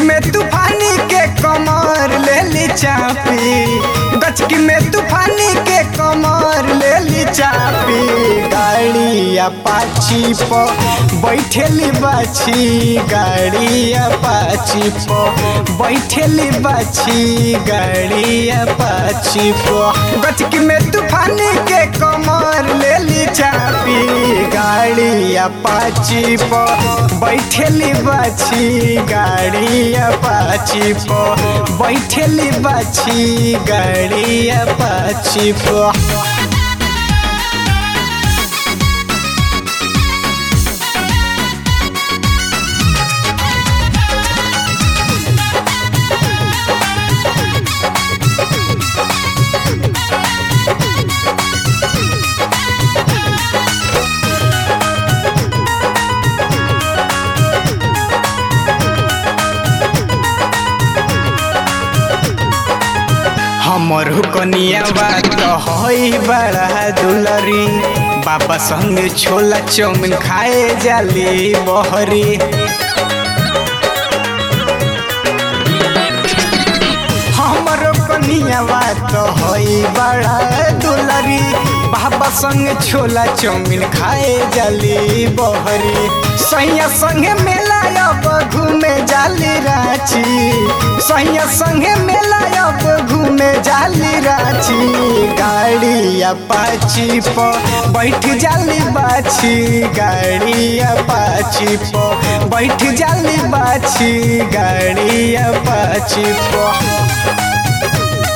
में तूफानी के कमर ले ली चापी गचकी में तूफानी के कमर ले ली चापी गाड़ी अपाची प बैठेली बाछी गाड़ी अपाची प बैठेली बाछी गाड़ी अपाची प गचकी में तूफानी के कमर ले ली चापी गाड़ी अपाची प बैठेली बाछी गाड़ी अपाची प बैठेली बाछी गाड़ी अपाची प हमर कनिया बात हई बड़ा दुलरी बाबा संग छोला चौमिन खाए जाली बहरी हमर कनिया बात हई बड़ा दुलरी बाबा संग छोला चौमिन खाए जाली बहरी सैया संगे मेला अब घूमे जाली रांची सैया संगे मेला अब घूमे जाली रांची गाड़ी अपाची प बैठ जाली बाछी गाड़ी अपाची प बैठ जाली बाछी गाड़ी अपाची प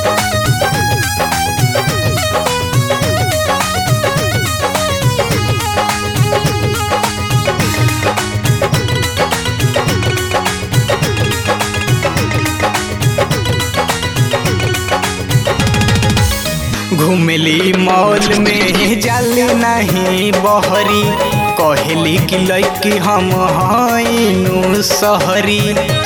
घुमली मॉल में जाली नहीं बहरी कहली कि लैकी हम हईनु सहरी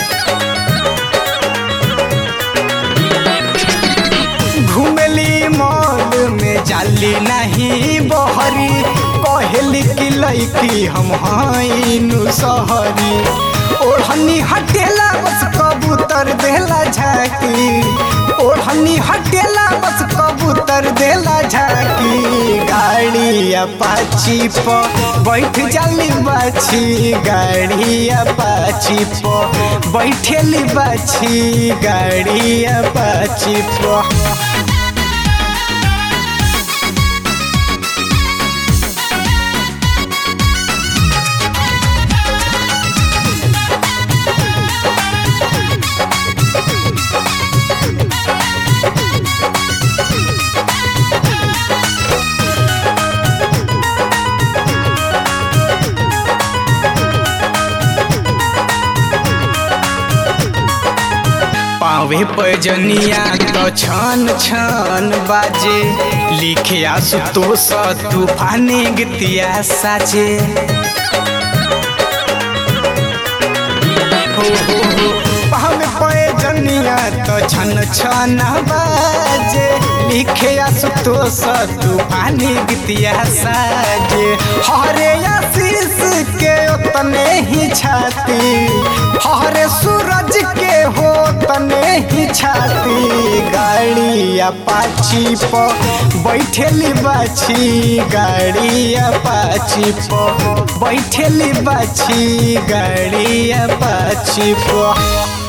घुमली मॉल में जाली नहीं बहरी कहली कि लैकी हम हईनु सहरी ओढ़नी हटेला बस कबूतर देला झाकी ओढ़नी हटेला बस कबूतर देला झाकी गाड़ी अपाची प बैठ जाली बाछी गाड़ी अपाची प बैठेली बाछी गाड़ी अपाची प पावे पजनिया तो छन छन बाजे लिखे आसुतोष तूफानी गतिया साजे हो हो हो पावे पजनिया तो छन छन बाजे लिखे आसुतोष तूफानी गतिया साजे हरे आशीष के उतने ही छाती हरे सूरज के हो तने ही छाती गाड़ी अपाची प बैठेली बाछी गाड़ी अपाची प बैठेली बाछी गाड़ी अपाची प